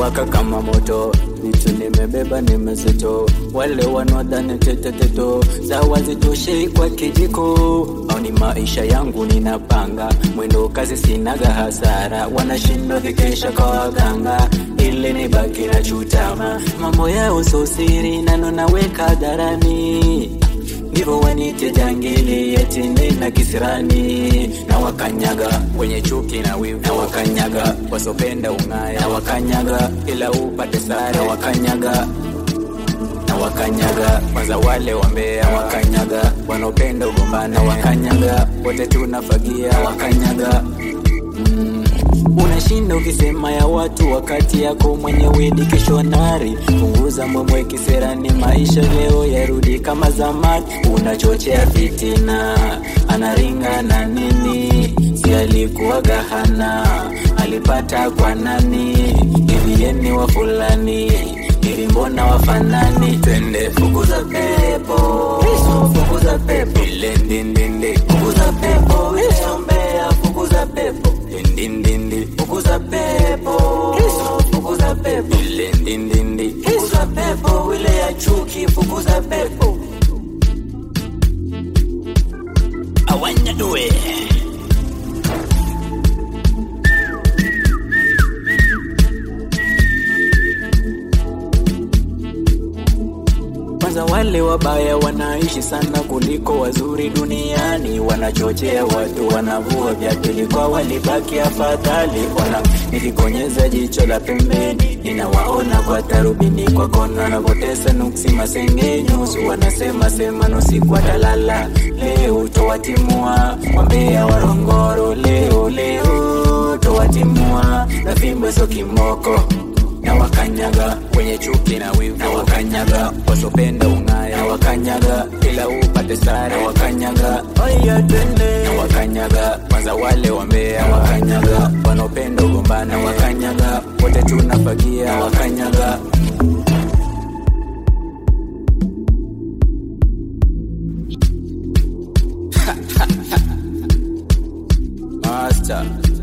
inawaka kama moto, vitu nimebeba ni mzito, wale wanaodhani teteteto za wazitoshei kwa kijiko, au ni maisha yangu ninapanga, mwendo kazi sinaga hasara, wanashindwa vikesha kwa waganga, ili nibaki na chutama, mambo yao so siri, nano naweka hadharani ndivyo wanite jangili yetini na kisirani na wakanyaga wenye chuki na wivu na wakanyaga wasopenda ung'aya na wakanyaga ila upate sare na wakanyaga na wakanyaga kwanza wale wambea wakanyaga wanaopenda ugombana wakanyaga wote tunafagia wakanyaga mm. Unashinda ukisema ya watu wakati yako mwenyewe ni kishonari. Punguza mwemwe kiserani, maisha leo yarudi kama zamani. Unachochea fitina, anaringa na nini? Si alikuwaga hana, alipata kwa nani? Hivi yeni wa fulani hivi mbona wafanani? Twende fukuza pepo, fukuza pepo, ile ndindindi, fukuza pepo, ile ombea, fukuza pepo, ndindindi, fukuza pepo, fukuza pepo, ile ndindindi, fukuza pepo, ile ya chuki, fukuza pepo. Awanya doe. Kwanza wale wabaya wanaishi sana kuliko wazuri duniani, wanachochea watu, wanavua vya pili kwa walibaki afadhali. Wana nilikonyeza jicho la pembeni, ninawaona kwa tarubini, kwa kona wanapotesa nuksi masengenyo, usu wanasema sema nusi kwa dalala. Leo towatimua wambea warongoro, leo leo towatimua na fimbo so kimoko na wakanyaga wenye chuki na wivu na wakanyaga wasopenda ung'aya na wakanyaga ila upate sare na wakanyaga aya twende na wakanyaga kwanza wale wambea na wakanyaga wanaopenda ugombana na wakanyaga wote tunafagia na wakanyaga Master